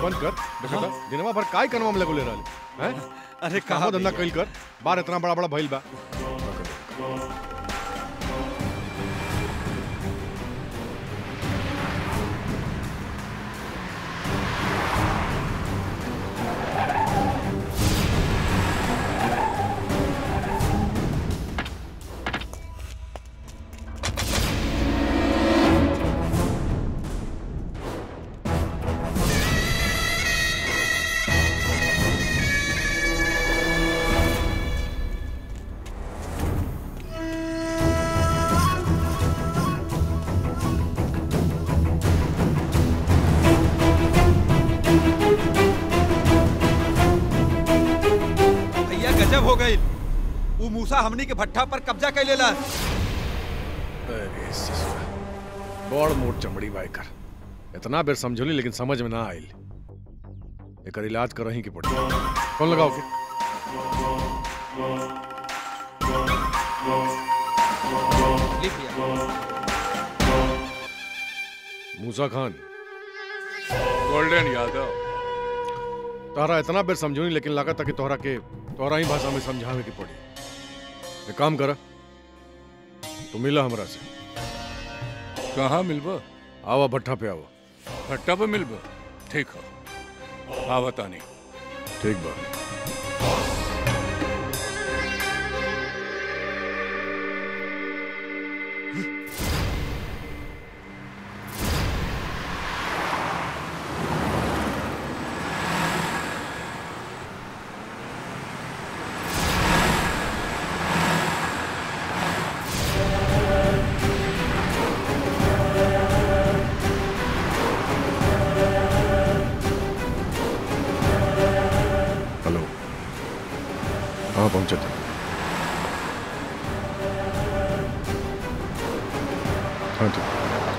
बंद कर देखा था दिनवा भर काय कनवा में लगोले रहल हैं अरे कहाँ कहा धंधा कइल कर बार इतना बड़ा बड़ा भइल बा भैया गजब हो गई वो मूसा हमनी के भट्ठा पर कब्जा कर लेला अरे ससुरा बड़ मोट चमड़ी बाई कर इतना बेर समझोली लेकिन समझ में ना आइल एकर इलाज करही के पड़ी कौन लगाओ के ली भैया मूसा खान गोल्डन यादव तोहरा इतना बेर समझोनी लेकिन लगा था कि तोहरा के तोहरा ही भाषा में समझावे के पड़ी एक काम कर तू मिला हमरा से कहाँ मिलबो आवा भट्ठा पे आवा भट्टा पे मिलबो ठीक हो हाँ बतानी ठीक बा हेलो कहाँ पहुंचे थे हाँ ठीक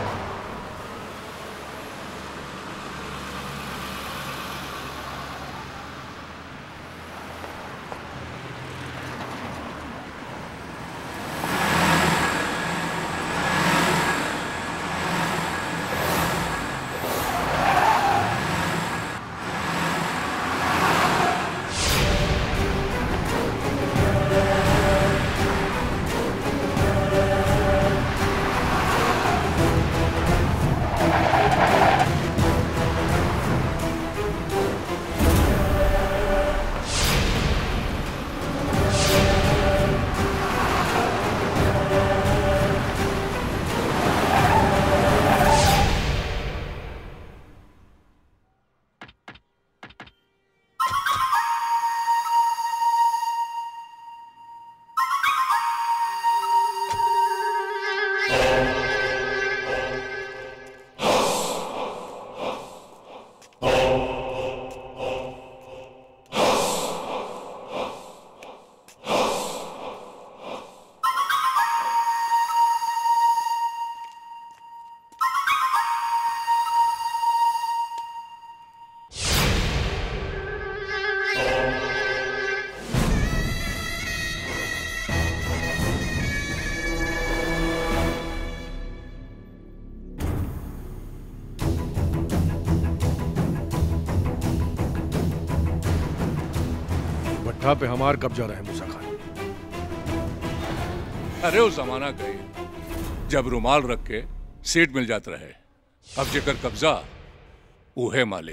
भट्ठा पे हमार कब्जा रहे मूसा खान अरे वो जमाना गई जब रुमाल रख के सीट मिल जात रहे अब जेकर कब्जा उहे मालिक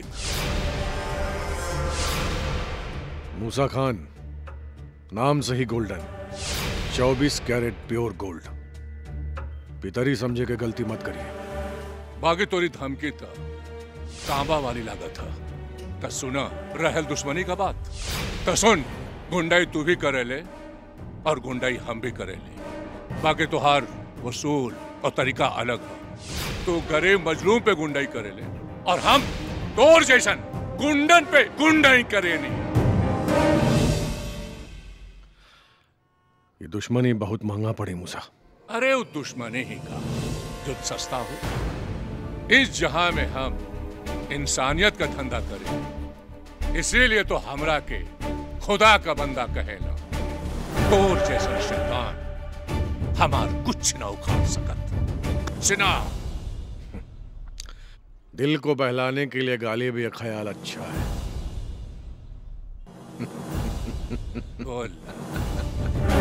मूसा खान नाम सही गोल्डन 24 कैरेट प्योर गोल्ड पितरी समझे के गलती मत करिए बागी तोरी धमकी था तांबा वाली लागत था त सुना रहल दुश्मनी का बात त सुन गुंडाई तू भी करेले और गुंडाई हम भी करेले बाकी तुहार वसूल और तरीका अलग है तू गरीब मजलूम पे गुंडाई करेले और हम तोर जैसन गुंडन पे गुंडाई करेनी ये दुश्मनी बहुत महंगा पड़ी मूसा अरे वो दुश्मनी ही का जो सस्ता हो इस जहां में हम इंसानियत का धंधा करें इसीलिए तो हमरा के खुदा का बंदा कहेला तोर जैसा शैतान हमार कुछ न उखाड़ सकत सिना दिल को बहलाने के लिए गाली भी एक ख्याल अच्छा है बोल